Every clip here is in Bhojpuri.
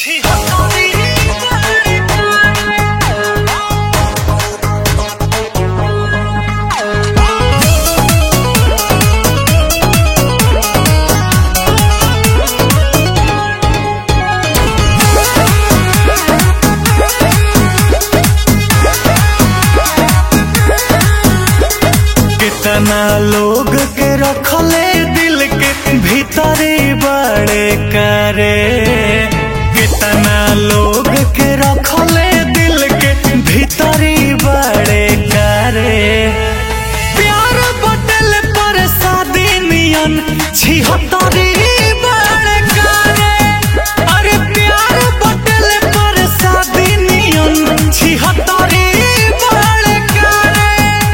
कितना लोग के रखले दिल के भीतरी बड़े करे कितना लोग के रखले दिल के भीतरी बड़े करे प्यार बटल पर शादी नियन छिहत्तरी बड़े करे अरे प्यार बटल पर शादी नियन छिहत्तरी बड़े करे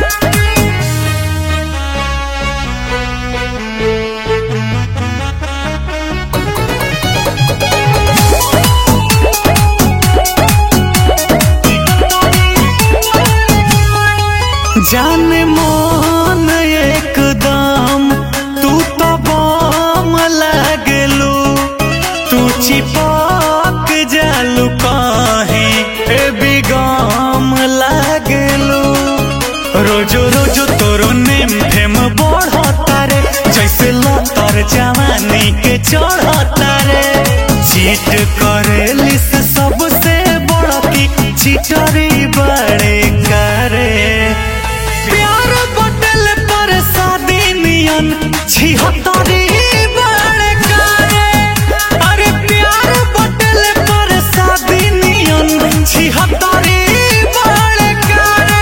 जान मन एकदम तू तो बम लागलू तू चिपक जालू कहीं ए बिगम लागलू रोजो रोजो तोरो नेम फेम बढ़ता रे जैसे लतर जवानी के चढ़ता रे चीट करेली से सबसे बड़की चिटरी बड़े करे प्यार बटल पर शादी नियन छिहत्तरी बड़े करे अरे प्यार बटल पर शादी नियन छिहत्तरी बड़े करे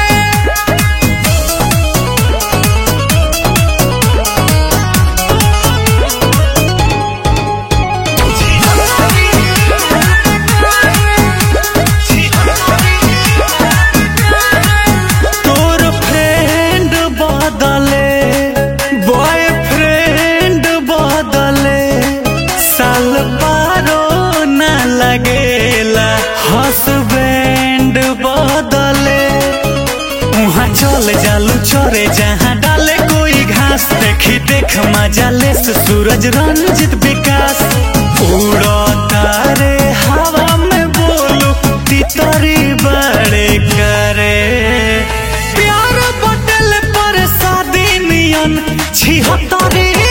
तोर फ्रेंड बदले बॉयफ्रेंड बदले साल पारो न लगेला हसबैंड बदले वहाँ चल जालू चोरे जहाँ डाले कोई घास देखी देख मजा ले से सूरज रंजित विकास उड़ो तारे हवा में बोलू तितरी बड़े करे प्यार बटल पर शादी नियन छिहत्तरी